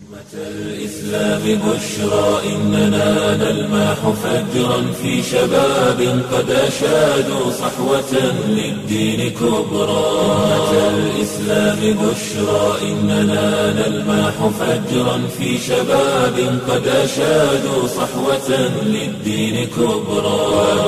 الإسلام بشرى إننا نلمح فجرا في شباب قد أشادوا صحوة للدين كبرى أمة الإسلام بشرى إننا نلمح فجرا في شباب قد أشادوا صحوة للدين كبرى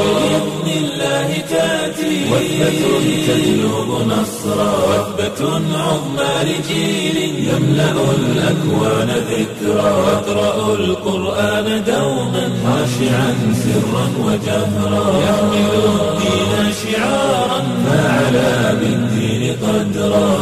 وبإذن الله تأتي وثبة تجلب نصرا وثبة عظمى لجيل يملأ الأكوان ذكرا واقرأوا القرآن دوما خاشعا سرا وجهرا يحمل الدين شعارا فعلى بالدين قدرا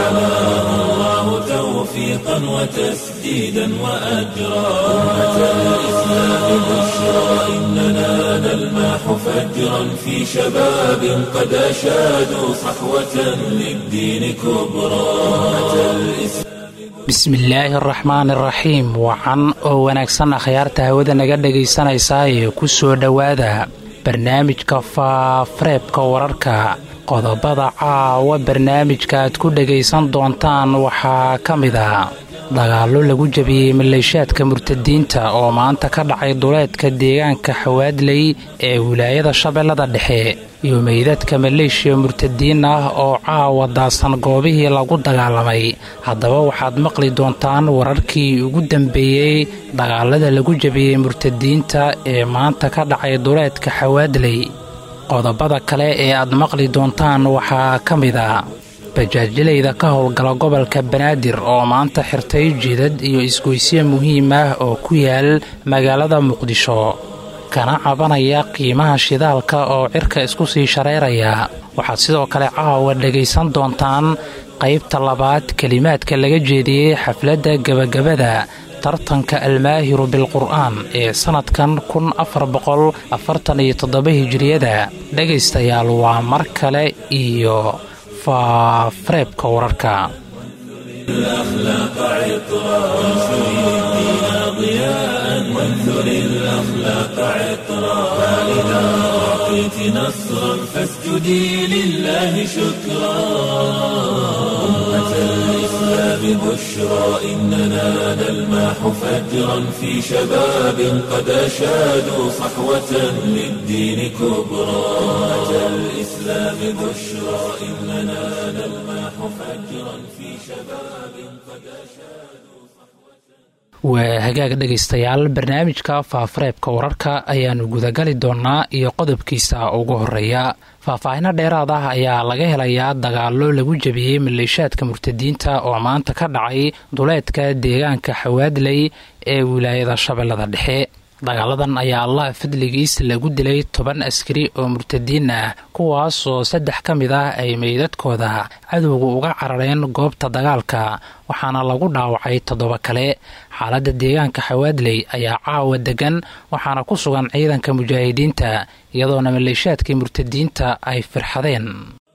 فحماه الله توفيقا وتسديدا وأجرا أمة الإسلام بشرى إننا نلمح فجرا في شباب قد أشادوا صحوة للدين كبرى أمة الإسلام bismillaahi araxmaan iraxiim wacan oo wanaagsan akhyaarta hawada naga dhegaysanaysaa ee ku soo dhowaada barnaamijka faafareebka wararka qodobada caawa barnaamijka aad ku dhegaysan doontaan waxaa ka mid a dagaallo lagu jabiyey maleeshaadka murtadiinta oo maanta ka dhacay duleedka deegaanka xawaadley ee wilaayada shabeellada dhexe iyo meydadka maleeshiya murtadiin ah oo caawa daasan goobihii lagu dagaalamay haddaba waxaad maqli doontaan wararkii ugu dambeeyey dagaalada lagu jabiyey murtadiinta ee maanta ka dhacay duleedka xawaadley qodobada kale ee aad maqli doontaan waxaa ka mid a bajaajilayda ka howlgala gobolka banaadir oo maanta xirtay jidad iyo isgoysyo muhiim ah oo ku yaal magaalada muqdisho kana cabanaya qiimaha shidaalka oo cirka isku sii shareeraya waxaad sidoo kale caawa dhegaysan doontaan qaybta labaad kelimaadka laga jeediyey xafladda gebagabada tartanka almaahiru bilqur'aan ee sannadkan kun afar boqol afartan iyo toddoba hijiriyada dhegaystayaal waa mar kale iyo faafareebka wararka الأخلاق عطرا وانشر الدين ضياء وانثر الأخلاق عطرا فإذا أعطيت نصرا فاسجدي لله شكرا أمة الإسلام بشرى إننا نلمح فجرا في شباب قد أشادوا صحوة للدين كبرى أمة الإسلام بشرى إننا نلمح فجرا في شباب قد أشادوا waa hagaag dhegaystayaal barnaamijka faafareebka wararka ayaannu gudagali doonnaa iyo qodobkiisa ugu horeeya faahfaahino dheeraad ah ayaa laga helayaa dagaallo lagu jabiyey maleeshaadka murtadiinta oo maanta ka dhacay duleedka deegaanka xawaadley ee wilaayada shabeellada dhexe dagaaladan ayaa allah fadligiis lagu dilay toban askari oo murtadiin ah kuwaas oo saddex ka mid ah ay meydadkooda cadowga uga carareen goobta dagaalka waxaana lagu dhaawacay toddoba kale xaaladda deegaanka xawaadley ayaa caawa degan waxaana ku sugan ciidanka mujaahidiinta iyadoona maleeshaadkii murtadiinta ay firxadeen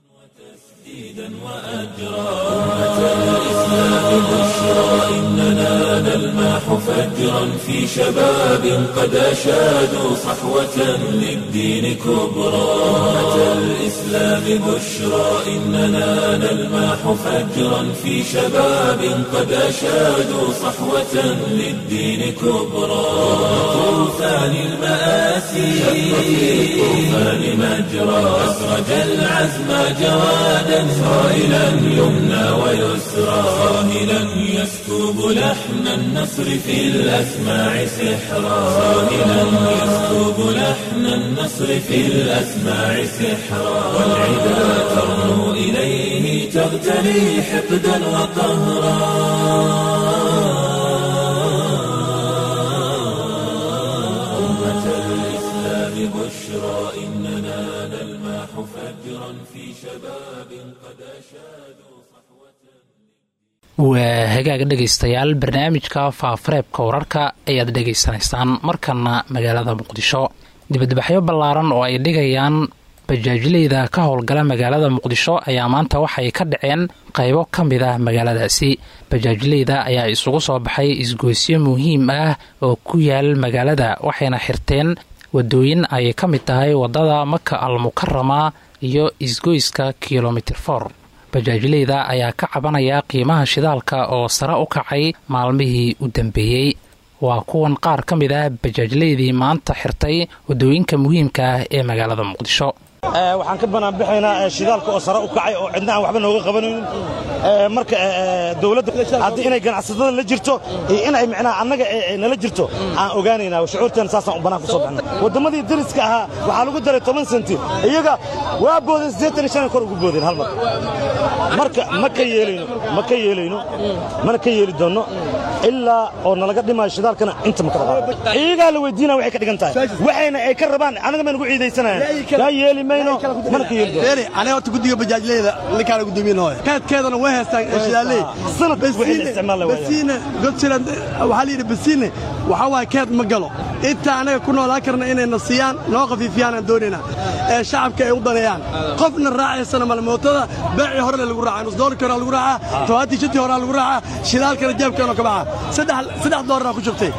إننا نلمح فجرا في شباب قد أشادوا صحوة للدين كبرى أمة الإسلام بشرى إننا نلمح فجرا في شباب قد أشادوا صحوة للدين كبرى طوفان المآسي طوفان مجرى أسرج العزم جوادا صائلا يمنى ويسرى صاهلا يسكب لحن النصر في الأسماع سحرا صاهلا يسكب لحن النصر في الأسماع سحرا والعدا ترنو إليه تغتلي حقدا وقهرا أمة الإسلام بشرى إننا نلمح فجرا في شباب قد أشادوا waa hagaag dhegaystayaal barnaamijka faafareebka wararka ayaad dhegaysanaysaan markana magaalada muqdisho dibadbaxyo ballaaran oo ay dhigayaan bajaajileyda ka howlgala magaalada muqdisho ayaa maanta waxay ka dhaceen qaybo ka mid ah magaaladaasi bajaajileyda ayaa isugu soo baxay isgoysyo muhiim ah oo ku yaal magaalada waxayna xirteen wadooyin ay ka mid tahay wadada maka al mukarama iyo isgoyska kilomitir for bajaajleyda ayaa ka cabanaya qiimaha shidaalka oo sare u kacay maalmihii u dambeeyey waa kuwan qaar ka mid ah bajaajleydii maanta xirtay waddooyinka muhiimka ah ee magaalada muqdisho waxaan ka banaanbixaynaa shidaalka oo sare u kacay oo cidna aan waxba nooga qabanaynin marka dowladda haddii inay ganacsatada la jirto iyo inay micnaha annaga nala jirto aan ogaanaynaa shucuurteena saasaan u bannaan ku soo baxna wadammadii dariska ahaa waxaa lagu daray toban senti iyaga waa boodeen siddeetan iyo shan kor ugu boodeen hal mar marka ma ka yeelayno ma ka yeelayno mana ka yeeli doonno ilaa oo nalaga dhimaayo shidaalkana inta ma ka rabaa iyagaa la weydiinaa waxay ka dhigan tahay waxayna ay ka rabaan annaga ma nagu ciidaysanayaan kaa yeeli mayno mana ka yeeli doonno aniga horta guddiga bajaajleyda ninkaana guddoomiyenahooya kaadkeedana way haystaan shidaaley sanad waxay la isticmaal waayaan basiine godsilan waxaa la yidhi basiine waxaa waaye keed ma galo inta anaga ku noolaan karna inayna siiyaan noo khafiifiyaan aan doonaynaa ee shacabka ay u daneeyaan qofna raacaysana male mootada beecii horele lagu raaca nus doolarkii horaa lagu raacaa tobaatii shantii horaa lagu raacaa shidaalkana jeebkeenoo ka baxa saddex doolarraa ku jirtay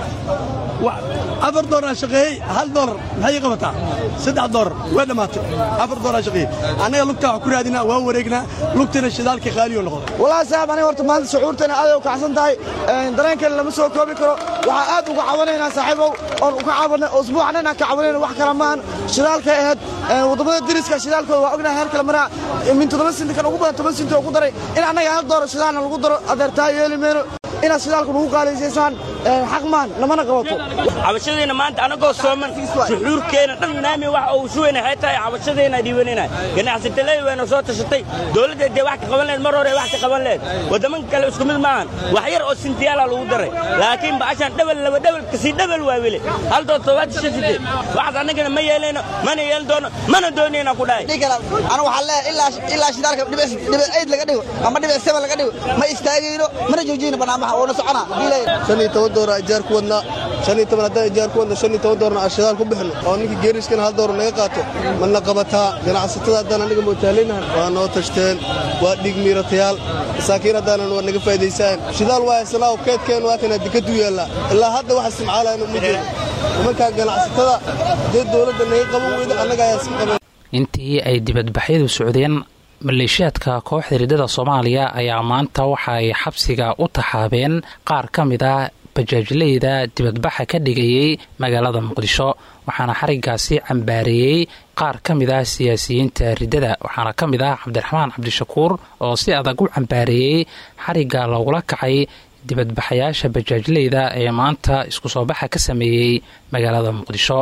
afar doolar shaqeeyey hal doolar maxay ii qabataa saddex doolar way dhammaatay afar doolar shaqeeyey annaga lugtaa wax ku raadinaa waa wareegnaa lugtana shidaalkii qaaliyo noqday wallaahi saaxib aniga horta maanta shucuurtana aad ay u kacsan tahay dareenkeena lama soo koobi karo waxaa aad uga cabanaynaa saaxiibow oon uga cabanay usbuucan inaan ka cabanayno wax kale maahan shidaalkay ahayd waddamada dariska shidaalkooda waa ognahay heer kale maraa min toddoba sinti kan ugu badan toban sinti oo ku daray in annaga hal doolar shidaalna lagu daro adeertaa yeeli mayno inaad shidaalku nagu qaalisaysaan xaq maan namana qabato cabashadeenna maanta annagoo sooman suxuurkeenna dhan naami wax uu shuwayna waxay tahay cabashadeenna dhiibanayna ganacsataleey wayna soo tashatay dowladda dee wax ka qaban lehed mar hore wax ka qaban lehed waddamanka kale isku mid maahan wax yar oo sintiyaala lagu daray laakiin bacashaan dhebel laba dhebel kasii dhebel waa weli hal dood toddobaatan shan sideed waxaas annagana ma yeelayno mana yeelan doono mana doonayna ku dhahay anigu waxaan leeyahay ilaa shidaalka dhibic ayd laga dhigo ama dhibic seben laga dhigo ma istaagayno mana joojiyno barnaamaha oona socona shan iyo toban doolar ijaar ku wadnaa shan iyo toban haddaan ijaar ku wadna shan iyo toban doorna aan shidaal ku bixino oo ninkii geeriskana hal doolar naga qaato mana qabataa ganacsatada haddaan aniga mootaaleynahan waa noo tashteen waa dhig miiratayaal masaakiin haddaanan waa naga faa'idaysaan shidaal waa haysanaa oo keedkeen waa kana dikadu yaallaa ilaa hadda waxa isticmaalayna uma jeedo nimankaa ganacsatada dee dowladda naga qaban weyda annaga ayaa iska qaban intii ay dibadbaxyadu socdeen maleeshiyaadka kooxda riddada soomaaliya ayaa maanta waxa ay xabsiga u taxaabeen qaar ka mid ah bajaajleyda dibadbaxa ka dhigayey magaalada muqdisho waxaana xarigaasi cambaareeyey qaar ka mid ah siyaasiyiinta riddada waxaana ka mid ah cabdiraxmaan cabdishakuur oo si adag u cambaareeyey xarigga loogula kacay dibadbaxayaasha bajaajleyda ee maanta isku soo baxa ka sameeyey magaalada muqdisho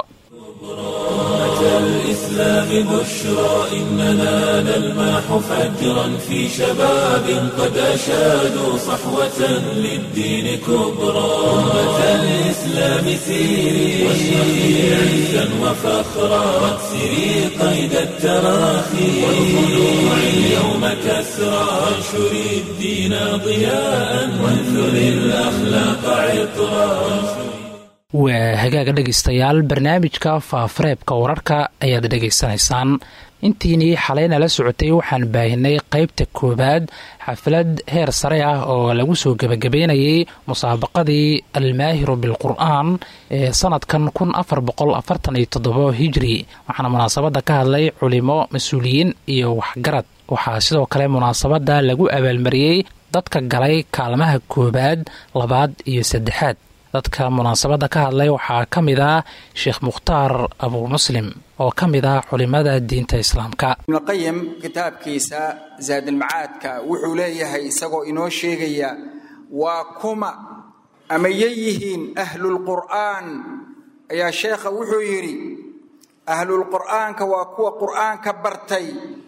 الإسلام بشرى إننا نلمح فجرا في شباب قد أشادوا صحوة للدين كبرى أمة الإسلام سيري واشرقي عزا وفخرا واكسري قيد التراخي والخلوع اليوم كسرى وانشري الدين ضياء وانثري الأخلاق عطرا waa hagaaga dhegaystayaal barnaamijka faafareebka wararka ayaad dhegaysanaysaan intiinii xalayna la socotay waxaan baahinay qaybta koowaad xaflad heer sare ah oo lagu soo gebagabeynayay musaabaqadii almaahiru bilqur'aan ee sanadkan kun afar boqol afartan iyo toddobo hijri waxaana munaasabadda ka hadlay culimo mas-uuliyiin iyo waxgarad waxaa sidoo kale munaasabadda lagu abaalmariyey dadka galay kaalmaha koowaad labaad iyo saddexaad dadka munaasabadda ka hadlay waxaa ka mid ah sheekh mukhtaar abuu muslim oo ka mid ah culimada diinta islaamka ibnuqayim kitaabkiisa zaadilmacaadka wuxuu leeyahay isagoo inoo sheegaya waa kuma ama yeyihiin ahlulqur'aan ayaa sheekha wuxuu yidhi ahlulqur'aanka waa kuwa qur'aanka bartay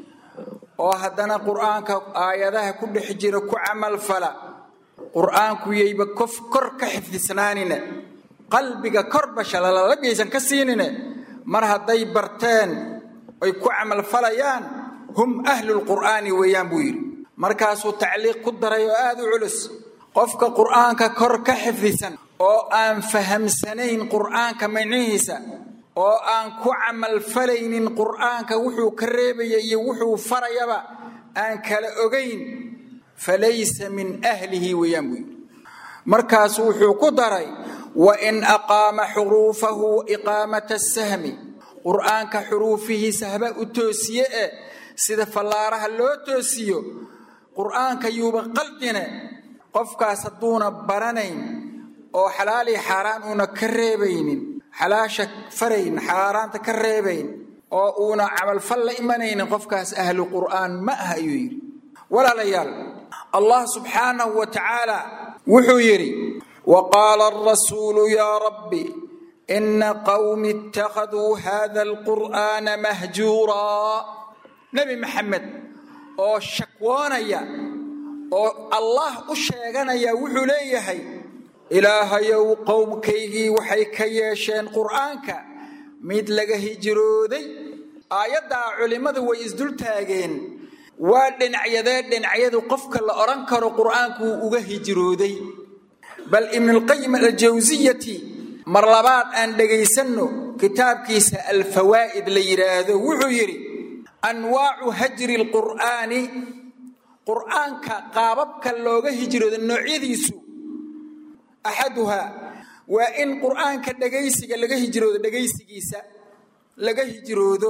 oo haddana qur'aanka aayadaha ku dhex jira ku camalfala qur'aanku yayba kof kor ka xifdisnaanine qalbiga korba shalalabiyaysan ka siinine mar hadday barteen oy ku camalfalayaan hum ahlulqur'aani weeyaan buu yidhi markaasuu tacliiq ku daray oo aad u culus qofka qur'aanka kor ka xifdisan oo aan fahamsanayn qur'aanka macnihiisa oo aan ku camalfalaynin qur'aanka wuxuu ka reebaya iyo wuxuu farayaba aan kala ogayn falaysa min ahlihi weeyaan buu yidhi markaasu wuxuu ku daray wain aqaama xuruufahu iqaamata sahmi qur'aanka xuruufihiisa haba u toosiye eh sida fallaaraha loo toosiyo qur'aanka yuuba qaldine qofkaas hadduuna baranayn oo xalaalii xaaraan uuna ka reebaynin xalaasha farayn xaaraanta ka reebayn oo uuna camalfal la imanaynin qofkaas ahlu qur'aan ma ah ayuu yidhi walaalayaal allah subxaanahu wa tacaala wuxuu yidhi wa qaala arasuulu yaa rabbi ina qawmi ittakhaduu hada alqur'aana mahjuuraa nebi maxamed oo shakwoonaya oo allah u sheeganaya wuxuu leeyahay ilaahayow qowmkaygii waxay ka yeesheen qur'aanka mid laga hijrooday aayaddaa culimmadu way isdultaageen waa dhinacyadee dhinacyadu qofka la odhan karo qur'aanku wuu uga hijrooday bal ibnulqayim aljawsiyati mar labaad aan dhegaysanno kitaabkiisa alfawaa'id la yidhaahdo wuxuu yidhi anwaacu hajri lqur'aani qur'aanka qaababka looga hijroodo noocyadiisu axaduhaa waa in qur'aanka dhegaysiga laga hijroodo dhegaysigiisa laga hijroodo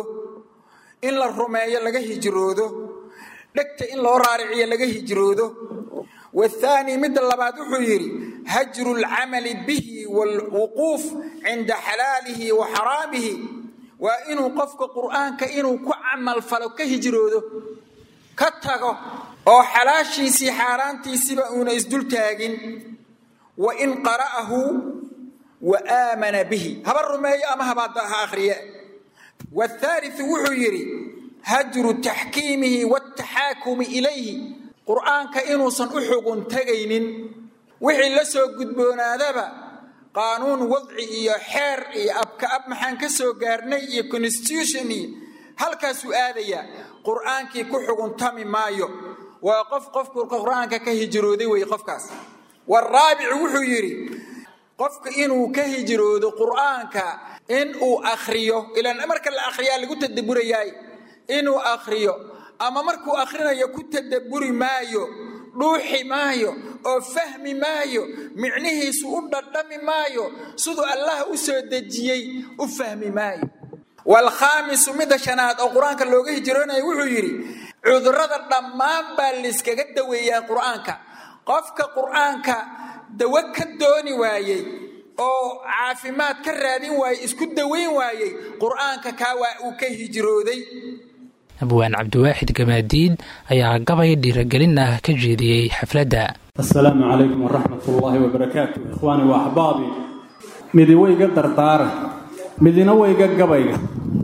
in la rumeeyo laga hijroodo dhegta in loo raariciyo laga hijroodo wathaani midda labaad wuxuu yidhi hajru lcamali bihi waalwuquuf cinda xalaalihi wa xaraamihi waa inuu qofka qur'aanka inuu ku camalfalo ka hijroodo ka tago oo xalaashiisii xaaraantiisiba uuna isdultaagin wa in qara'ahu wa aamana bihi haba rumeeyo ama haba ha akhriye wathaaliu wuxuu yidhi hajru taxkiimihi wataxaakumi ilayhi qur'aanka inuusan u xugun tegaynin wixii la soo gudboonaadaba qaanuun wadci iyo xeer iyo abka ab maxaan ka soo gaarnay iyo constitution iyo halkaasuu aadayaa qur'aankii ku xuguntami maayo waa qof qofku qur'aanka ka hijrooday wey qofkaas waraabicu wuxuu yidhi qofka inuu ka hijroodo qur'aanka in uu akhriyo ilaan marka la akhriyaa lagu tadaburayaay inuu akhriyo ama markuu akhrinayo ku tadabburi maayo dhuuxi maayo oo fahmi maayo micnihiisu u dhadhami maayo siduu allah u soo dejiyey u fahmi maayo waalkhaamisu midda shanaad oo qur-aanka looga hijroonaya wuxuu yidhi cudurrada dhammaan baa layskaga daweeyaa qur'aanka qofka qur'aanka dawo ka dooni waayey oo caafimaad ka raadin waayey isku daweyn waayey qur'aanka kaa waa uu ka hijrooday abwaan cabdiwaaxid gamaadiid ayaa gabay dhiiragelin ah ka jeediyey xafladda assalaamu calaykum waraxmat ullaahi wabarakaatu ikhwaani wa axbaabi midi wayga dardaaran midina wayga gabayga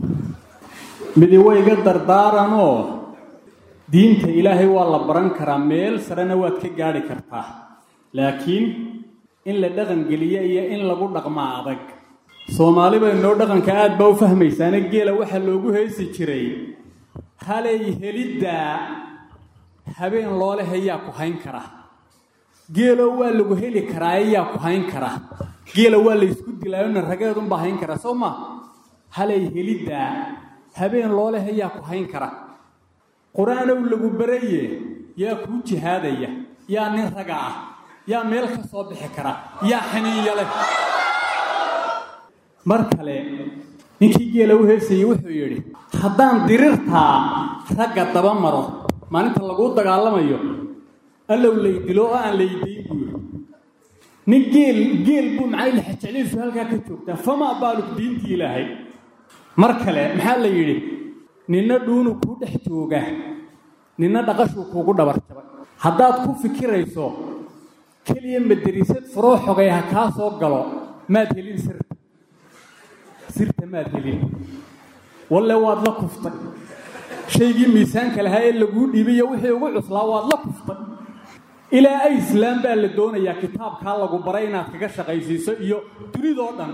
midi wayga dardaaranoo diinta ilaahay waa la baran karaa meel sarena waad ka gaadhi kartaa laakiin in la dhaqangeliya iyo in lagu dhaqmaa adag soomaali bay noo dhaqanka aad baa u fahmaysaane geela waxaa loogu heesi jiray halay heliddaa habeen looleh ayaa ku hayn kara geelo waa lagu heli karaa ayaa ku hayn kara geela waa laysku dilaayona rageedunbaa hayn kara soo ma halay heliddaa habeen looleh ayaa ku hayn kara qur-aanow lagu baraye yaa kuu jihaadaya yaa nin raga ah yaa meel ka soo bixi kara yaa xaniinya leh mar kale ninkii geela u heesayey wuxuu yidhi haddaan dirirtaa ragga daba maro maalinta laguu dagaalamayo allow laydilo oo aan laydayn buu yidhi nin geel geel buu macay lexajecliisu halkaa ka joogtaa famaa baalug diintii ilaahay mar kale maxaa la yidhi ninna dhuunu kuu dhex jooga ninna dhaqashuu kuugu dhabarjabay haddaad ku fikirayso keliya madariisad furoo xogay ha kaa soo galo maad helin sirta sirta maad helin walle waad la kuftay shaygii miisaanka lahaa ee laguu dhiibayo wixii ugu cuslaa waad la kuftay ilaa ay islaam baa la doonayaa kitaabkaa lagu baray inaad kaga shaqaysiiso iyo dunidoo dhan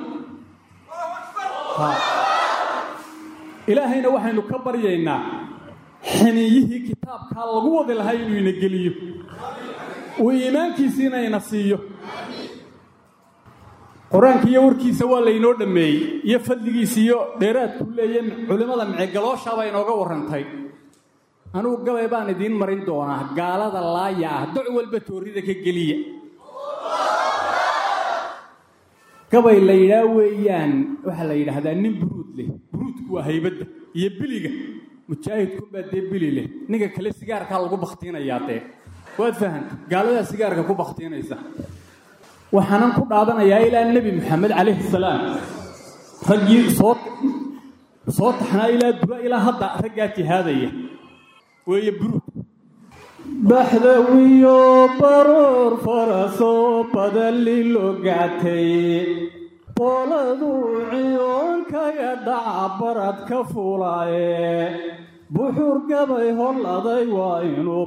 ilaahayna waxaynu ka baryaynaa xiniiyihii kitaabkaa lagu wadi lahaa inuu ina geliyo uu iimaankiisiina ina siiyo qur-aanka iyo warkiisa waa laynoo dhammeeyey iyo fadligiisa iyo dheeraadkuu leeya culimmada micegalooshaabaa inooga warrantay anugu gabay baan idiin marin doonaa gaalada laaya ah doc walba toorrida ka geliya gabay la yidhaa weeyaan waxaa la yidhaahdaa nin buruud leh buruudku waa haybadda iyo biliga mujaahidkunbaa dee bili leh ninka kale sigaarkaa lagu baktiinayaa dee waad fahanta gaaladaa sigaarka ku baktiinaysa waxaanan ku dhaadanayaa ilaa nebi maxamed calayhi salaam raggii soo soo taxnaa ilaa dura ilaa hadda raggaa jihaadaya weeye buruud baxdawiyo baroor farasoo badali loo gactay qooladuu ciyoonkaga dhaca barad ka fuulaaye buxur gabay holladay waa inuu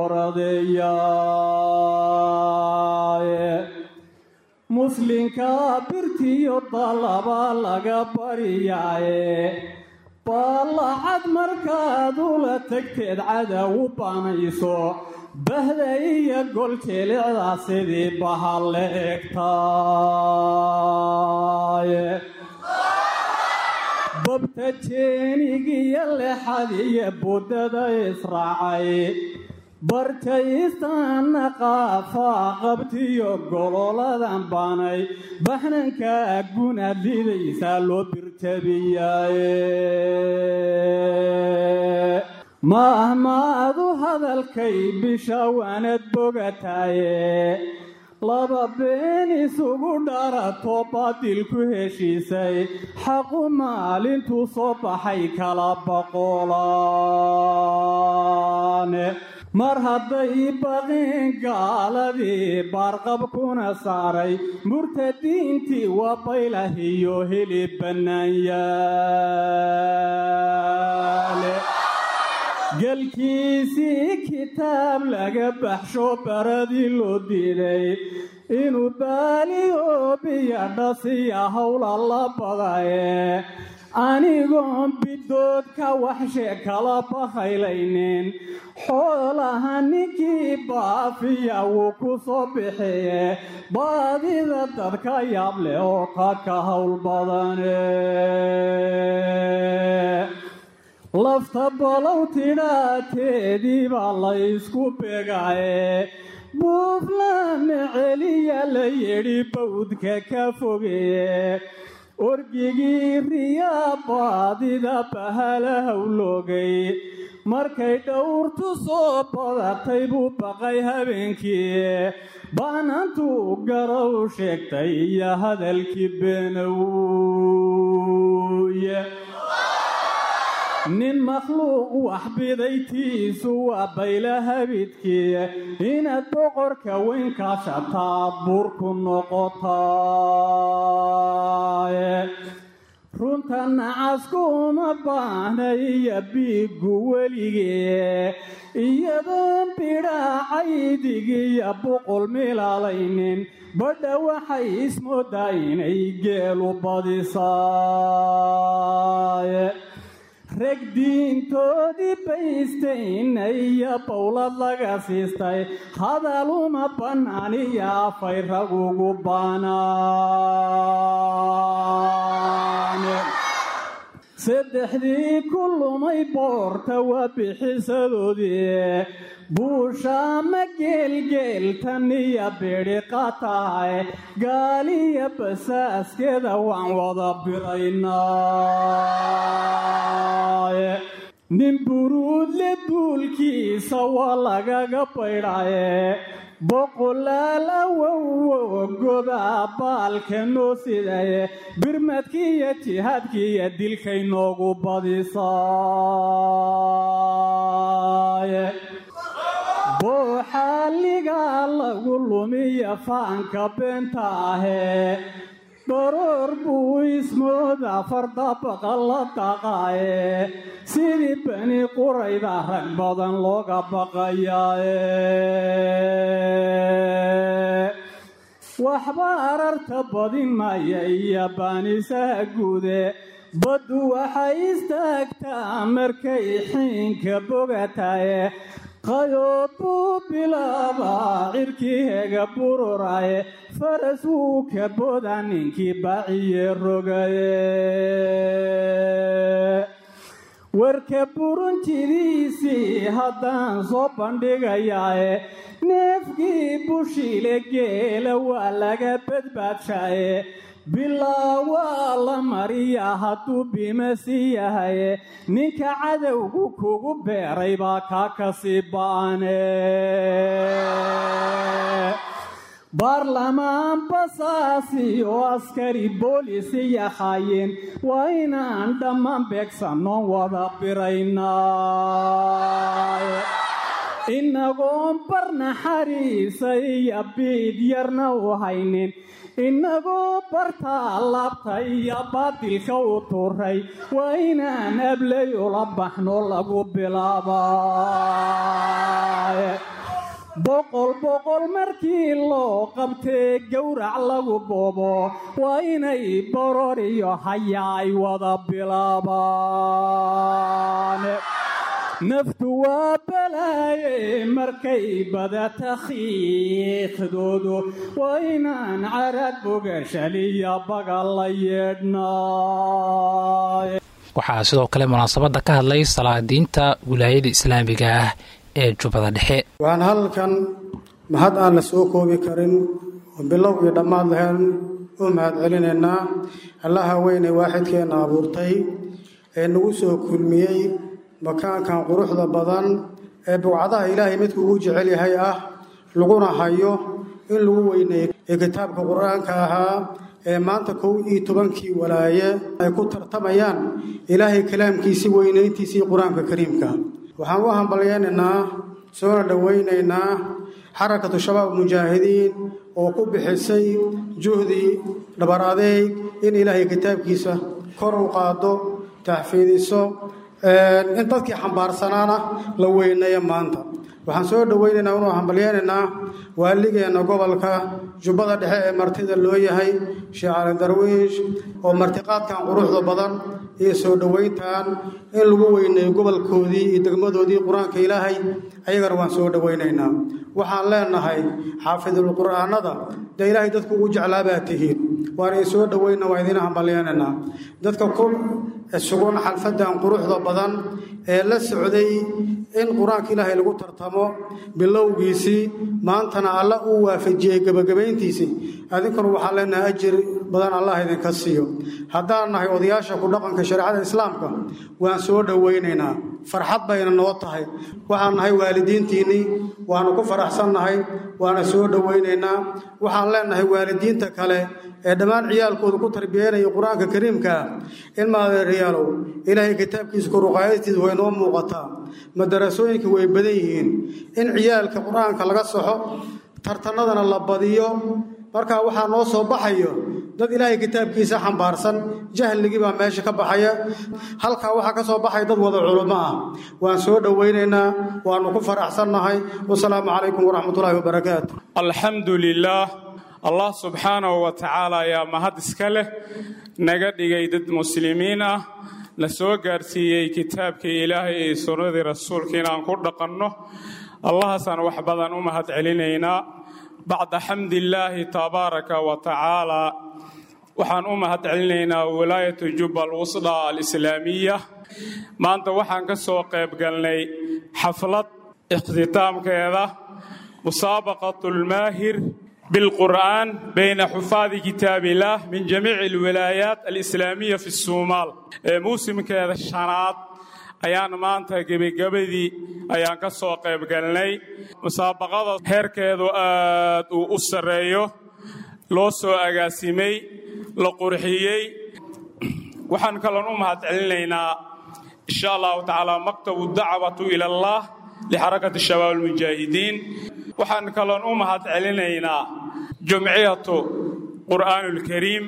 bohoradeeyaaye muslinka birtiyo dallaba laga baryaaye baallacad markaad ula tagteed cadow u banayso bahda iyo gol jeelicdaa sidii bahal la egtaaye babta jeenigiyo lexadiyo buddada israacay bartaystaana qaafaa qabtiyo gololadan banay baxnanka gunaad lidaysaa loo birjabiyaaye maahmaadu hadalkay bisha waanad bogataaye laba been isugu dharato baadilku heshiisay xaqu maalintuu soo baxay kala boqolaane mar hadday baqeen gaaladii baarqabkuna saaray murtadiintii waa baylahiyo heli bannaanyaale galkiisii kitaab laga baxsho baradii loo diiday inuu baaliyo dhasiya howla la badaye anigoon bidood ka waxshe kala bahaylaynin xoolaha ninkii baafiya wuu ku soo bixiye baadida dadka yaab leh oo qadka howl badane lafta balow tidhaateedii baa laysku begaye buuflaame celiya la yidhi bawdka ka fogeeye orgigii riyaa baadida bahala howloogay markay dhowrtu soo badatay buu baqay habeenkii baanantuu garow sheegtay iyo hadalkii beenowye nin makhluuq wax bidaytiisu waa bayla habidkii inaad boqorka weyn kaashataad buurku noqotaaye runta nacaskuma baahna iyo biiggu weligee iyadoon bidhaacaydigiyo boqol milaalaynin badha waxay ismoodaa inay geelu badisaaye reg diintoodii baystayna iyo bowlad laga siistay hadaluma bannaaniyo afay ragugu baanaane saddexdii ku lumay boorta waa bixisadoodii buushaama geelgeeltan iyo bidhiqa tahay gaaliya basaaskeeda waan wada biraynaaye nin buruudle buulkiisa waa lagaga baydhaye boqolaal awowo godaa baalka noo sidaye birmadkii iyo jihaadkii iyo dilkay noogu badisaaye booxaaligaa lagu lumiya faanka beenta ahee baroor buu ismooda fardabaqa la daqaaye sidii bani qurayda rag badan looga baqayaaye waxba ararta badin maya iyo baanisaha guude baddu waxay istaagtaa markay xiinka bogataye qayood buu bilaabaa cirkii hega bururaye faras wuu ka boda ninkii baaciye rogaye warka buruntidiisii haddaan soo bandhigayaaye neefkii bushiile geela waa laga badbaadshaye bilaa waa la mariyaa hadduu bimasi yahaye ninka cadowgu kugu beeray baa kaa kasii ba'ane baarlamaan basaasi oo askari boolisi yahaayeen waa inaan dhammaan beegsannoon wada biraynay inagoon barnaxariisa iyo biid yarna u haynin inagoo bartaa laabta iyo baadilka u turay waa inaan ablay ula baxno lagu bilaabay boqol boqol markii loo qabtee gowrac lagu boobo waa inay boror iyo haya ay wada bilaabaan naftu waa balaaye markay badata khiiqdoodu waa inaan carad bogashaliya baga la yeedhnay waxaa sidoo kale munaasabadda ka hadlay salaadiinta wilaayada islaamiga ah ee jubbada dhexe waxaan halkan mahad aan la soo koobi karin oo bilow iyo dhammaad lahayn u mahad celinaynaa allaha weynee waaxidkeenna abuurtay ee nagu soo kulmiyey makaankan quruxda badan ee bugcadaha ilaahay midku ugu jecel yahay ah laguna hayo in lagu weyneeyo ee kitaabka qur-aanka ahaa ee maanta kow iyo tobankii walaaye ay ku tartamayaan ilaahay kalaamkiisii weynayntiisii qur-aanka kariimka waxaan u hambalyaynaynaa soona dhowaynaynaa xarakatu shabaab mujaahidiin oo ku bixisay juhdi dhabar adeeg in ilaahay kitaabkiisa kor u qaado taxfiidiso in dadkii xambaarsanaana la weyneeyo maanta waxaan soo dhowaynaynaa unu hambalyaynaynaa waaligeenna gobolka jubbada dhexe ee martida loo yahay sheekh cali darwiish oo martiqaadkan quruxda badan iyo soo dhowayntan in lagu weyneeyo gobolkoodii iyo degmadoodii qur-aanka ilaahay ayagana waan soo dhowaynaynaa waxaan leenahay xaafidul qur'aanada dee ilaahay dadku ugu jeclaabaa tihiin waan idin soo dhowayna waan idiin hambalyaynaynaa dadka ku sugan xalfadan quruxda badan ee la socday in qur-aanka ilaahay lagu tartamo bilowgiisii maantana alla uu waafajiyey gebagabayntiisii adinkuna waxaan leenahay ajir badan allah idinka siiyo haddaan nahay odayaasha ku dhaqanka shareecada islaamka waan soo dhowaynaynaa farxad bayna noo tahay waxaan nahay waalidiintiinnii waanu ku faraxsannahay waana soo dhowaynaynaa waxaan leenahay waalidiinta kale ee dhammaan ciyaalkooda ku tarbiyeynaya qur-aanka kariimkaa in maadeerayaalow ilaahay kitaabkiisa koruqaayadistiisa way noo muuqataa madarasooyinka way badan yihiin in ciyaalka qur-aanka laga soxo tartanadana la badiyo markaa waxaa noo soo baxayo dad ilaahay kitaabkiisa xambaarsan jahligii baa meesha ka baxaya halkaa waxaa ka soo baxaya dad wada culummo ah waan soo dhowaynaynaa waanu ku faraxsannahay wasalaamu calaykum waraxmatullaahi wabarakaatu alxamdu lilaah allah subxaanahu wa tacaala ayaa mahad iska leh naga dhigay dad muslimiin ah na soo gaarsiiyey kitaabkii ilaahay iyo sunnadii rasuulka inaan ku dhaqanno allahaasaan wax badan u mahad celinaynaa bacda xamdillaahi tabaaraka wa tacaala waxaan u mahad celinaynaa wilaayatu jubba alwusda alislaamiya maanta waxaan ka soo qayb galnay xaflad ikhtitaamkeeda musaabaqat lmaahir بالقرآن بين حفاظ كتاب الله من جميع الولايات الإسلامية في الصومال موسم كذا الشنات ayaan maanta gebagabadii ayaan ka soo qayb galnay musaabaqada heerkeedu aad uu u sarreeyo loo soo agaasimay la qurxiyey waxaan kaloon u mahad celinaynaa insha allahu tacaala maktabu dacwatu ila allah lixarakati shabaab almujaahidiin waxaan kaloon u mahad celinaynaa jumciyatu qur'aan alkariim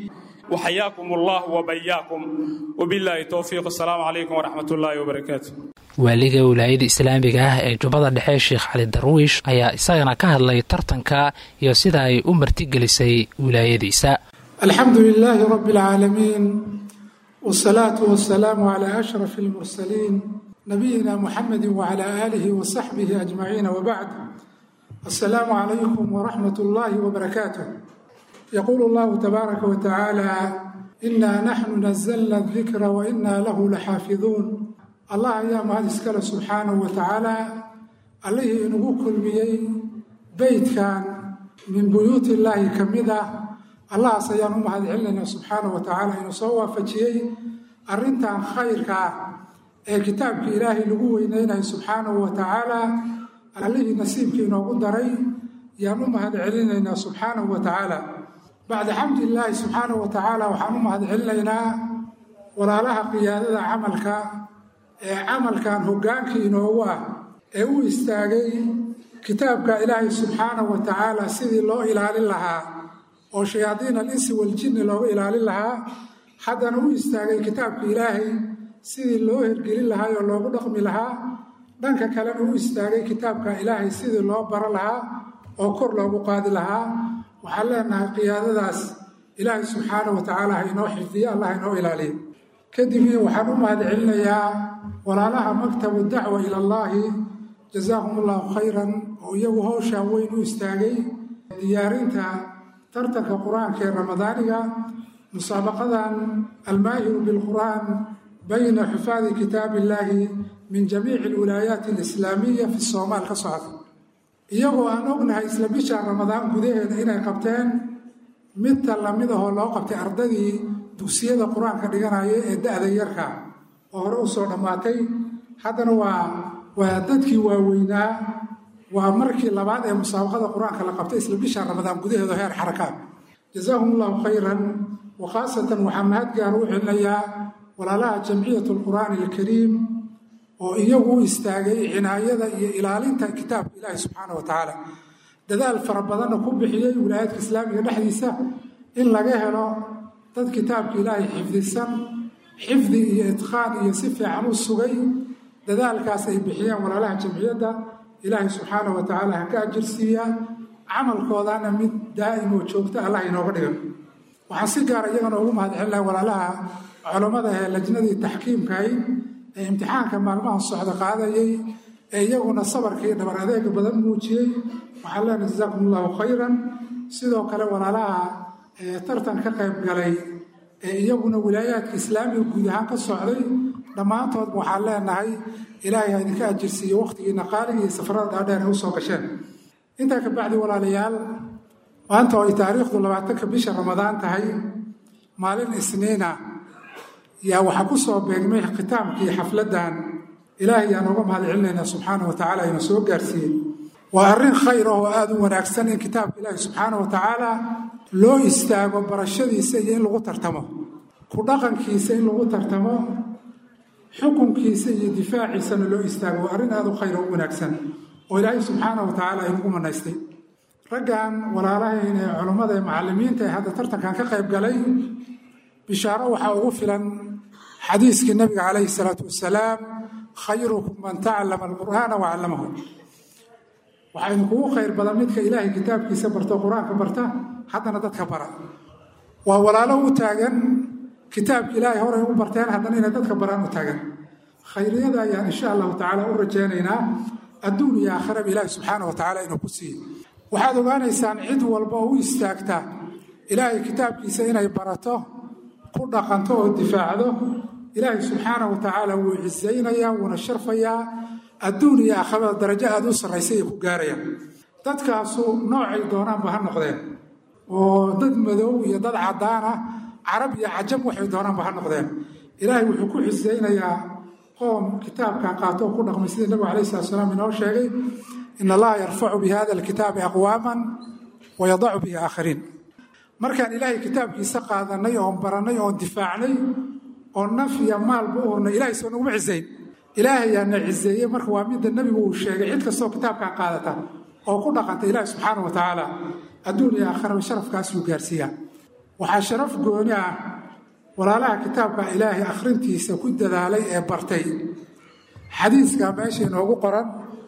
وحياكم الله وبياكم وبالله التوفيق السلام عليكم ورحمة الله وبركاته waaliga wilaayada islaamiga ah ee jubbada dhexe sheekh cali darwiish ayaa isagana ka hadlay tartanka iyo sida ay u martigelisay wilaayadiisa الحمد لله رب العالمين والصلاة والسلام على أشرف المرسلين نبينا محمد وعلى آله وصحبه أجمعين وبعد السلام عليكم ورحمة الله وبركاته يقول الله تبارك وتعالى إنا نحن نزلنا الذكر وإنا له لحافظون الله أيام هذا سكال سبحانه وتعالى عليه إنه كل بيي beydkan min buyuut illaahi ka mid ah allahaas ayaan u mahad celinaynaa subxaanahu wa tacaala inuu soo waafajiyey arrintan khayrka ah ee kitaabka ilaahay lagu weyneynayo subxaanahu wa tacaala allihii nasiibkii inoogu daray yaan u mahad celinaynaa subxaanahu wa tacaala bacda xamdilaahi subxaanahu wa tacaala waxaan u mahad celinaynaa walaalaha qiyaadada camalka ee camalkan hoggaankii inoogu ah ee u istaagay kitaabka ilaahay subxaanahu wa tacaala sidii loo ilaalin lahaa oo shayaadiin alinsi waljinni looga ilaalin lahaa haddana u istaagay kitaabka ilaahay sidii loo hergelin lahaa oo loogu dhaqmi lahaa dhanka kalena u istaagay kitaabka ilaahay sidii loo baro lahaa oo kor loogu qaadi lahaa waxaan leenahay qiyaadadaas ilaahay subxaanahu wa tacaala ha inoo xifdiyo allah inoo ilaaliyo kadibna waxaan u mahad celinayaa walaalaha maktabu dacwa ila allaahi jazaahum allahu khayran oo iyagu howshaan weyn u istaagay diyaarinta tartanka qur-aanka ee ramadaaniga musaabaqadan almaahiru bilqur'aan bayna xufaadi kitaabi illaahi min jamiici alwilaayaati alislaamiya fi soomaal ka socda iyagoo aan ognahay isla bisha ramadaan gudaheeda inay qabteen midta lamid ahoo loo qabtay ardadii dugsiyada qur-aanka dhiganaya ee da-da yarka oo hore u soo dhammaatay haddana waa waa dadkii waaweynaa waa markii labaad ee musaabaqada qur-aanka la qabtay isla bisha ramadaan gudaheeda heer xarakaad jazaahum allahu khayran wa khaasatan waxaa mahad gaar u celinayaa walaalaha jamciyat alqur'aani alkariim oo iyagu u istaagay cinaayada iyo ilaalinta kitaabka ilaahi subxaana wa tacaala dadaal fara badanna ku bixiyey wilaayadka islaamiga dhexdiisa in laga helo dad kitaabka ilaahay xifdisan xifdi iyo idqaan iyo si fiican u sugay dadaalkaas ay bixiyeen walaalaha jamciyadda ilaahay subxaana wa tacaala ha ka ajirsiiya camalkoodana mid daa'im oo joogta allah inooga dhigan waxaan si gaara iyagana ugu mahad celinaha walaalaha culammada ee lajnadii taxkiimkahay ee imtixaanka maalmaha socda qaadayay ee iyaguna sabarka iyo dhabar adeega badan muujiyey waxaan leenahay jazaakum allahu khayran sidoo kale walaalaha tartan ka qayb galay ee iyaguna wilaayaadka islaamiga guud ahaan ka socday dhammaantoodba waxaan leenahay ilaahay ha idinka ajirsiiyo wakhtigiina qaaliga iyo safarada dhaadheer ay u soo gasheen intaa ka bacdi walaalayaal maanta oo ay taariikhdu labaatanka bisha ramadaan tahay maalin isniina yaa waxaa ku soo beegmay khitaamkii xafladdan ilaahay yaan uga mahad celinaynaa subxaana wa tacaala ina soo gaarsiiyey waa arrin khayr ah oo aada u wanaagsan in kitaabka ilaahi subxaana wa tacaala loo istaago barashadiisa iyo in lagu tartamo ku dhaqankiisa in lagu tartamo xukunkiisa iyo difaaciisana loo istaago waa arrin aada u khayr oo u wanaagsan oo ilaahay subxaana wa tacaala inugu manaystay raggan walaalahayn ee culummada ee macallimiinta ee hadda tartankan ka qayb galay bishaaro waxaa ugu filan xadiiskii nabiga calayhi salaatu wasalaam khayrukum man tacallama alqur'aana wa callamahu waxaa idinkugu khayr badan midka ilaahay kitaabkiisa barto qur-aanka barta haddana dadka bara waa walaalo u taagan kitaabka ilaahay horay u barteen haddana inay dadka baraan u taagan khayriyada ayaan insha allahu tacaala u rajaynaynaa adduun iyo aakhiraba ilaahi subxaana wa tacaala inuu ku siiye waxaad ogaanaysaan cid walba oo u istaagta ilaahay kitaabkiisa inay barato ku dhaqanto oo difaacdo ilaahay subxaana wa tacaala wuu cisaynayaa wuuna sharfayaa adduun iyo aakhirada darajo aada u sarraysay ay ku gaarayaan dadkaasu noocay doonaanba ha noqdeen oo dad madow iyo dad caddaan ah carab iyo cajab waxay doonaanba ha noqdeen ilaahay wuxuu ku xisaynayaa qoom kitaabkan qaato oo ku dhaqmay sidii nabigu alayh salatu salaam inoo sheegay in allaha yarfacu bi hada alkitaabi aqwaaman wa yadacu bihi aakhariin markaan ilaahay kitaabkiisa qaadanay oon barannay oon difaacnay oo naf iyo maalba u hurnay ilahay soo naguma cisayn ilaahayaana ciseeye marka waa midda nebigu uu sheegay cid kastoo kitaabkan qaadata oo ku dhaqanta ilaahi subxaana wa tacaala adduun iyo aakhiraba sharafkaasuu gaarsiiyaa waxaa sharaf gooni ah walaalaha kitaabka ilaahay akhrintiisa ku dadaalay ee bartay xadiiska meesha inoogu qoran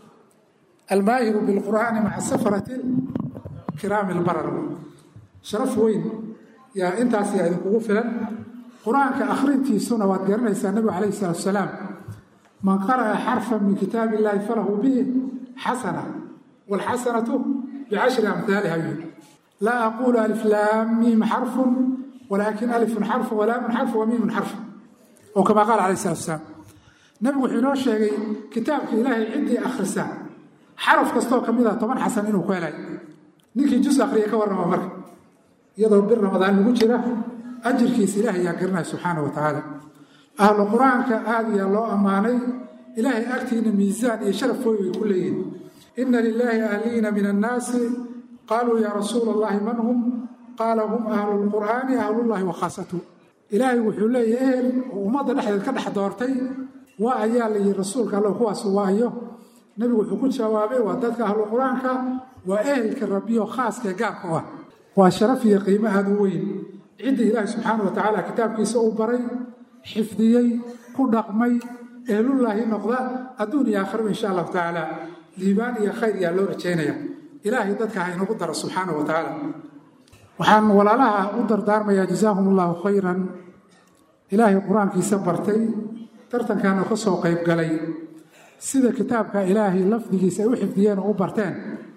almaahiru bilqur'aani maca safarati kiraami lbarar sharaf weyn yaa intaas yaa idinkugu filan qur-aanka akhrintiisuna waad garanaysaa nebigu calayhi salaatu salaam man qara'a xarfan min kitaab illaahi falahu bihi xasana waalxasanatu bicashri amhaaliha yuri laa aqulu alif laam miim xarfun walaakin alifun xarfu walaamun xarfu wa miimun xarfu oo kamaa qaala calayhi salatu salaam nebigu wuxuu inoo sheegay kitaabka ilaahay ciddii akhrisa xaraf kastoo ka mid ah toban xasan inuu ku helay ninkii jus akhriya ka warrama marka iyadoo bir ramadaan lagu jira ajirkiisa ilaahay yaa garanaya subxaana wa tacaala ahlu qur-aanka aad iyaa loo ammaanay ilaahay agtiina miisaan iyo sharaf wey way ku leeyihin ina lilaahi ahliina min annaasi qaaluu yaa rasuula allahi man hum qaala hum ahlu lqur'aani ahlullahi wa khaasatu ilaahay wuxuu leeyahy ehel oo ummadda dhexdeed ka dhex doortay waa ayaa la yihi rasuulka alla kuwaas waayo nebigu wuxuu ku jawaabay waa dadka ahlu qur-aanka waa ehelka rabbiyo khaaska ee gaarka u ah waa sharaf iyo qiimo aada u weyn cidda ilaahi subxaana wa tacaala kitaabkiisa uu baray xifdiyey ku dhaqmay ehlullaahi noqda adduun iyo aakhiraba insha allahu tacaala liibaan iyo khayr yaa loo rajaynaya ilaahay dadka ha inagu daro subxaana wa tacaala waxaan walaalaha u dardaarmayaa jazaahum allahu khayran ilaahay qur-aankiisa bartay tartankaana ka soo qayb galay sida kitaabka ilaahay lafdigiisa ay u xifdiyeen oo u barteen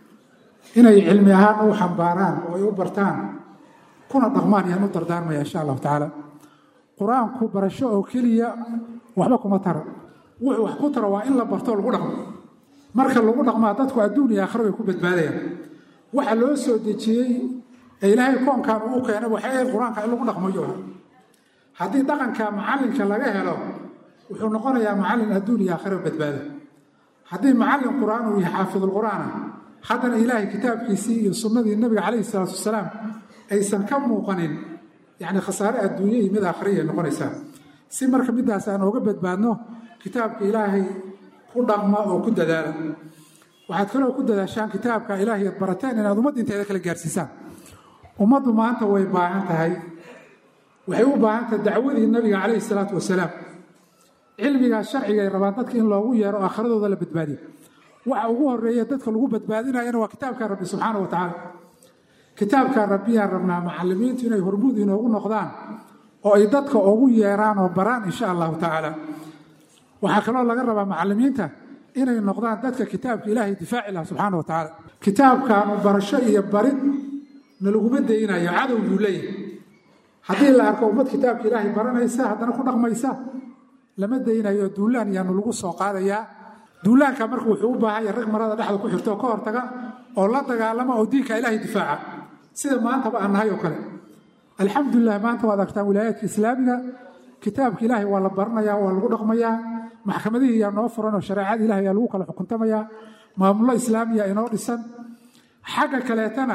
inay cilmi ahaan u xambaaraan oo ay u bartaan kuna dhaqmaan ayaan u dardaarmaya insha allahu tacaala qur-aanku barasho oo keliya waxba kuma taro wuxuu wax ku taro waa in la barto lagu dhaqmo marka lagu dhaqmaa dadku adduun iyo aakhira way ku badbaadayaan waxa loo soo dejiyey ee ilaahay koonkan uu keenay waxay ahayd qur-aanka in lagu dhaqmayo haddii dhaqanka macallinka laga helo wuxuu noqonayaa macallin adduun iyo aakhira badbaado haddii macallin qur-aan uu yahay xaafidulqur'aana haddana ilaahay kitaabkiisii iyo sunnadii nabiga calayhi salaatu wasalaam aysan ka muuqanin yacni khasaare adduunye iyo mid aakhirayay noqonaysaa si marka midaas aan ooga badbaadno kitaabka ilaahay ku dhaqma oo ku dadaala waxaad kaloo ku dadaashaan kitaabka ilaahay ad barateen inaad ummadda inteeda kala gaarsiisaan ummaddu maanta way baahan tahay waxay u baahan tahay dacwadii nabiga calayhi salaatu wasalaam cilmigaa sharciga ay rabaan dadka in loogu yeero aakhiradooda la badbaadiyo waxa ugu horeeya dadka lagu badbaadinayana waa kitaabka rabbi subxaana wa tacaala kitaabka rabbiyaan rabnaa macallimiintu inay hormuud inoogu noqdaan oo ay dadka ugu yeeraan oo baraan insha allahu tacaala waxaa kaloo laga rabaa macallimiinta inay noqdaan dadka kitaabka ilaahay difaaci laha subxaana wa tacaala kitaabkaanu barasho iyo barid nalaguma daynayo cadow buu leeyahay haddii la arko ummad kitaabka ilaahay baranaysa haddana ku dhaqmaysa lama daynayo duulaan yaanu lagu soo qaadayaa duulaanka marka wuxuu u baahan yahay rag marada dhexda ku xirto oo ka hortaga oo la dagaalama oo diinka ilaahay difaaca sida maantaba aan nahay oo kale alxamdulilah maanta waad argtaan wilaayaadka islaamiga kitaabka ilaahay waa la baranayaa waa lagu dhaqmayaa maxkamadihii yaa noo furan oo shareecada ilahay yaa lagu kala xukuntamayaa maamullo islaamiya inoo dhisan xagga kaleetana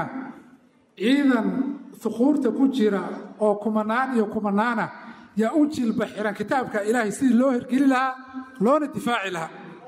ciidan huquurta ku jira oo kumanaan iyo kumanaana yaa u jilba xiran kitaabka ilaahay sidii loo hirgeli lahaa loona difaaci lahaa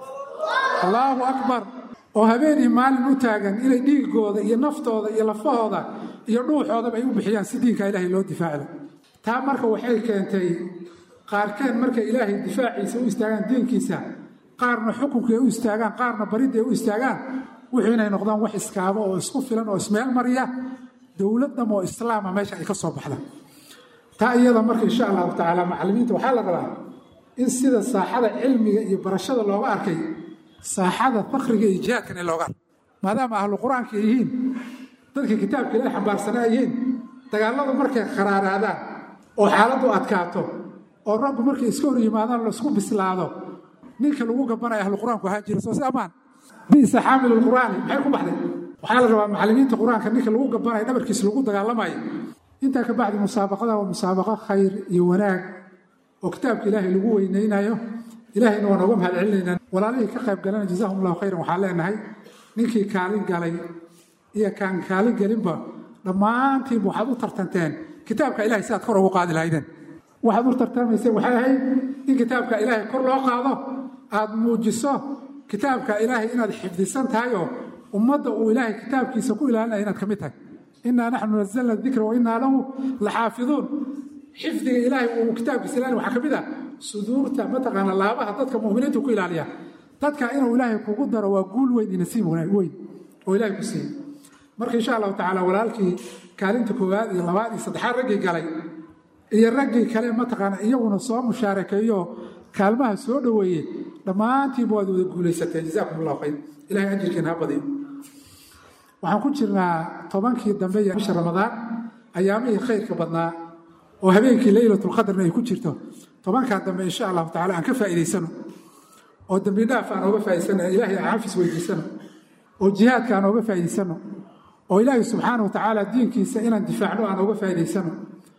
allaahu akbar oo habeenii maalin u taagan inay dhiigooda iyo naftooda iyo lafahooda iyo dhuuxoodaba ay u bixiyaan si diinka ilaahay loo difaaci laha taa marka waxay keentay qaarkeen markay ilaahay difaaciisa u istaagaan diinkiisa qaarna xukunkay u istaagaan qaarna baridday u istaagaan wuxuu inay noqdaan wax iskaabo oo isku filan oo ismeel mariya dowlad dham oo islaama meesha ay ka soo baxda taa iyada marka insha allahu tacaala macallimiinta waxaa la rabaa in sida saaxada cilmiga iyo barashada looga arkay saaxada fakriga iyo jihaadkan in looga arkay maadaama ahlu qur-aanka yihiin dadka kitaabka ilahay xambaarsanaa yihiin dagaalladu markay kharaaraadaan oo xaaladdu adkaato oo raggu markay iska hor yimaadaan laisku bislaado ninka lagu gabanaya ahlu qur-aanku ahaan jira soo si ammaan bisa xaamilu lqur'aani maxay ku baxday waxaa la rabaa macallimiinta qur-aanka ninka lagu gabanaya dhabarkiisa lagu dagaalamayo intaa ka bacdi musaabaqada waa musaabaqo khayr iyo wanaag oo kitaabka ilaahay lagu weynaynayo ilahayna waa nooga mahad celinaynaa walaalihii ka qayb galana jazahum allahu khayran waxaan leenahay ninkii kaalin galay iyo kaan kaalin gelinba dhammaantiinba waxaad u tartanteen kitaabka ilahay si aad kor ugu qaadi lahaydeen waxaad u tartamayseen waxay ahayd in kitaabka ilaahay kor loo qaado aad muujiso kitaabka ilaahay inaad xifdisan tahay oo ummadda uu ilaahay kitaabkiisa ku ilaalinaya inaad ka mid tahay inaa naxnu nazalna dikra wa inaa lahu la xaafiduun xifdiga ilaahay uu kitaabkiisa ilaalin waxaa ka mid ah suduurta mataqaana laabaha dadka mu'miniinta ku ilaaliya dadka inuu ilaahay kugu daro waa guul weyn iyo nasiib weyn oo ilaahay ku siiyey marka insha allahu tacaala walaalkii kaalinta koowaad iyo labaad iyo saddexaad raggii galay iyo raggii kale mataqaana iyaguna soo mushaarakeeyo kaalmaha soo dhoweeyey dhammaantiinba waad wada guulaysateen jazaakum allahu khayr ilahay ajirkiina ha badiyo waxaan ku jirnaa tobankii dambe iyo bisha ramadaan ayaamihii khayrka badnaa oo habeenkii leylatulqadarna ay ku jirto tobankaa dambe insha allahu tacala aan ka faa'iidaysano oo dembi dhaaf aan ooga faa'idaysano ilaahay aan xafis weydiisano oo jihaadka aan ooga faa'iidaysanno oo ilaahay subxaana wa tacaala diinkiisa inaan difaacno aan ooga faa'iidaysanno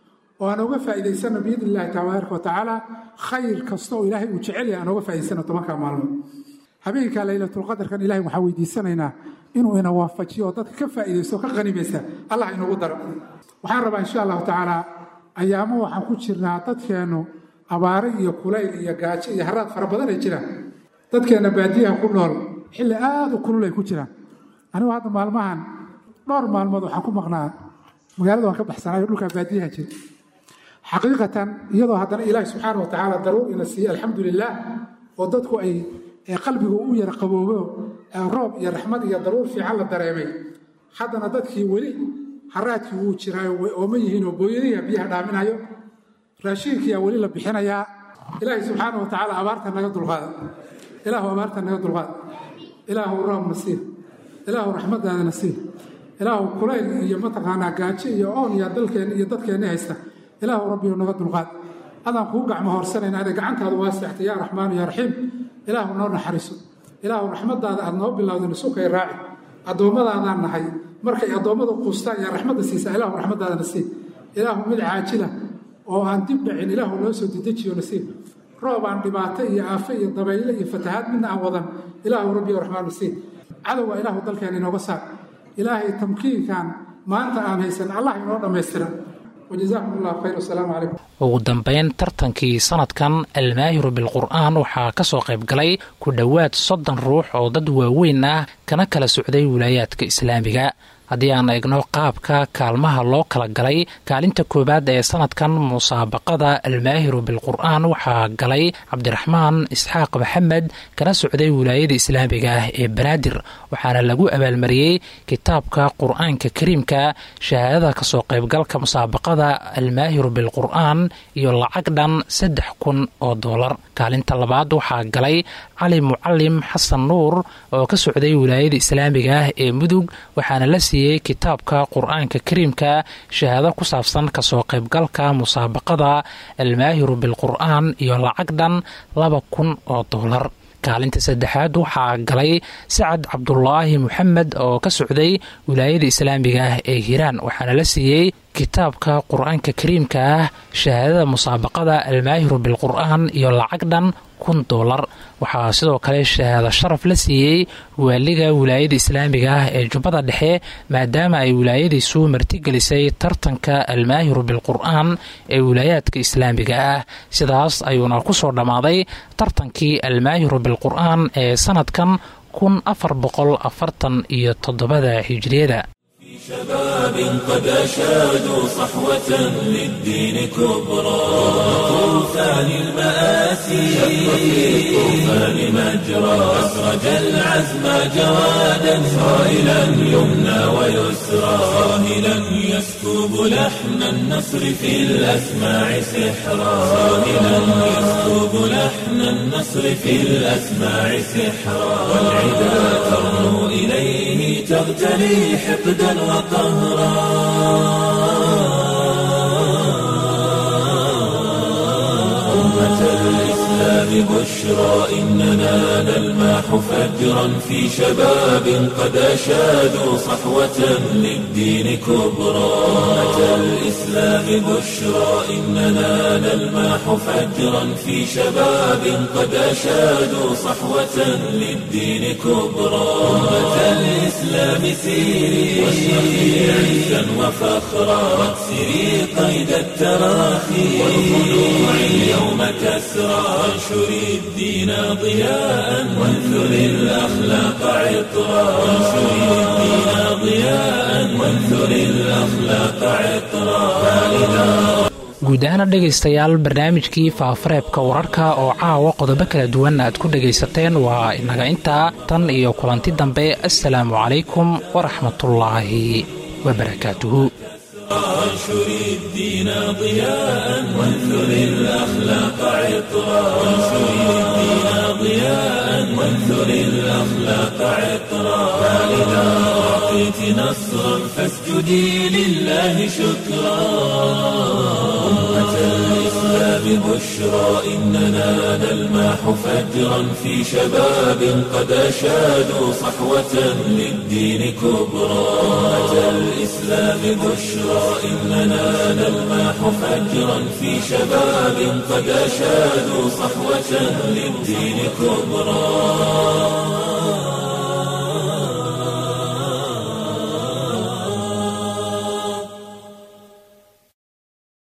oo aan ooga faa'iidaysanno biidni illahi tabaaraka wa tacaala khayr kasta oo ilaahay uu jecel yahay aan ooga faa'iidaysanno tobankaa maalmood habeenkaa laylatulqadarkan ilahay waxaan weydiisanaynaa inuu ina waafajiyo oo dadka ka faa'iidaysto ka qanimaysa allah inagu daro waxaan rabaa insha allahu tacaala ayaamo waxaan ku jirnaa dadkeennu abaare iyo kulayl iyo gaajo iyo haraad fara badan ay jiraan dadkeenna baadiyaha ku nool xilli aad u kulul ay ku jiraan anigu hadda maalmahan dhowr maalmood waxaan ku maqnaa magaalada waan ka baxsanayo dhulkaa baadiyaha jira xaqiiqatan iyadoo haddana ilaahi subxaana wa tacaala daruur ina siiyey alxamdu lilaah oo dadku ay qalbigu u yara qaboobo roob iyo raxmad iyo daruur fiican la dareemay haddana dadkii weli haraadkii wuu jiraayo way ooma yihiin oo booyadihiia biyaha dhaaminayo raashiinkiyaa weli la bixinayaa ilaahay subxaana wa tacaala abaarta naga dulqaada ilaahu abaarta naga dulqaada ilaahu roob nasiib ilaahu raxmadaada nasiib ilaahu kulayl iyo mataqaanaa gaajo iyo oon iyo dalkeen iyo dadkeenni haysta ilaahu rabbiyu naga dulqaad adaan kuu gacmo horsanayna ade gacantaadu waasixta yaa raxmaanu yaa raxiim ilaahu noo naxariiso ilaahu raxmadaada aad noo bilowda nusukay raaci addoommadaadaan nahay markay addoommada quustaan yaa raxmadda siisaa ilaahu raxmadaada nasiib ilaahu mid caajila oo aan dib dhacin ilaahu noo soo dedejiyo nasiib roob aan dhibaato iyo aafo iyo dabayle iyo fatahaad midna aan wadan ilaahu rabbiyo raxmaan nasiib cadowga ilaahu dalkeena inooga saar ilaahay tamkiinkan maanta aan haysan allah inoo dhammaystira wajazaakum allahu khayr wasalaamu calaykum ugu dambeyn tartankii sanadkan almaahiru bilqur'aan waxaa ka soo qayb galay ku dhowaad soddon ruux oo dad waaweyn ah kana kala socday wilaayaadka islaamiga haddii aan eegno qaabka kaalmaha loo kala galay kaalinta koowaad ee sanadkan musaabaqada almaahiru bilqur'aan waxaa galay cabdiraxmaan isxaaq maxamed kana socday wilaayada islaamiga ah ee banaadir waxaana lagu abaalmariyey kitaabka qur-aanka kariimka shahaadada kasoo qaybgalka musaabaqada almaahiru bilqur'aan iyo lacag dhan saddex kun oo doolar kaalinta labaad waxaa galay cali mucalim xasan nuur oo ka socday wilaayada islaamiga ah ee mudug waxaana la siiyey kitaabka qur-aanka kariimka shahaado ku saabsan kasoo qaybgalka musaabaqada almaahiru bilqur'aan iyo lacag dhan laba kun oo doolar kaalinta saddexaad waxaa galay sacad cabdulaahi moxamed oo ka socday wilaayada islaamiga ah ee hiiraan waxaana la siiyey kitaabka qur-aanka kariimka ah shahaadada musaabaqada almaahiru bilqur'aan iyo lacag dhan kun doolar waxaa sidoo kale shahaado sharaf la siiyey waaliga wilaayada islaamiga ah ee jubbada dhexe maadaama ay wilaayadiisu martigelisay tartanka almaahiru bilqur'aan ee wilaayaadka islaamiga ah sidaas ayuuna ku soo dhammaaday tartankii almaahiru bilqur'aan ee sanadkan kun afar boqol afartan iyo toddobada hijiriyada شباب قد أشادوا صحوة للدين كبرى طوفان المآسي شق في الطوفان مجرى أسرج العزم جوادا صائلا يمنى ويسرى صاهلا يسكب لحن النصر في الأسماع سحرا صاهلا يسكب لحن النصر في الأسماع سحرا والعدا ترنو إليه تغتلي حقدا أمة الإسلام بشرى إننا نلماح فجرا في شباب قد أشادوا صحوة للدين كبرى أمة الإسلام بشرى إننا نلماح فجرا في شباب قد أشادوا صحوة للدين كبرى أمة الإسلام سيري واشرقي عزا وفخرا واكسري قيد التراخي والخلوع اليوم كسرى وانشري الدين ضياء وانثري الأخلاق عطرا وانشري الدين ضياء وانثري الأخلاق عطرا فإذا guud ahaana dhegaystayaal barnaamijkii faafareebka wararka oo caawa qodobo kala duwan aad ku dhegaysateen waa inaga intaa tan iyo kulanti dambe assalaamu calaykum waraxmatullaahi wabarakaatuhu وانشر الدين ضياء وانثر الأخلاق عطرا وانشر الدين ضياء وانثر الأخلاق عطرا فإذا أعطيت نصرا فاسجدي لله شكرا أمة الإسلام بشرى إننا نلمح فجرا في شباب قد أشادوا صحوة للدين كبرى أتى الإسلام بشرى إننا نلمح فجرا في شباب قد أشادوا صحوة للدين كبرى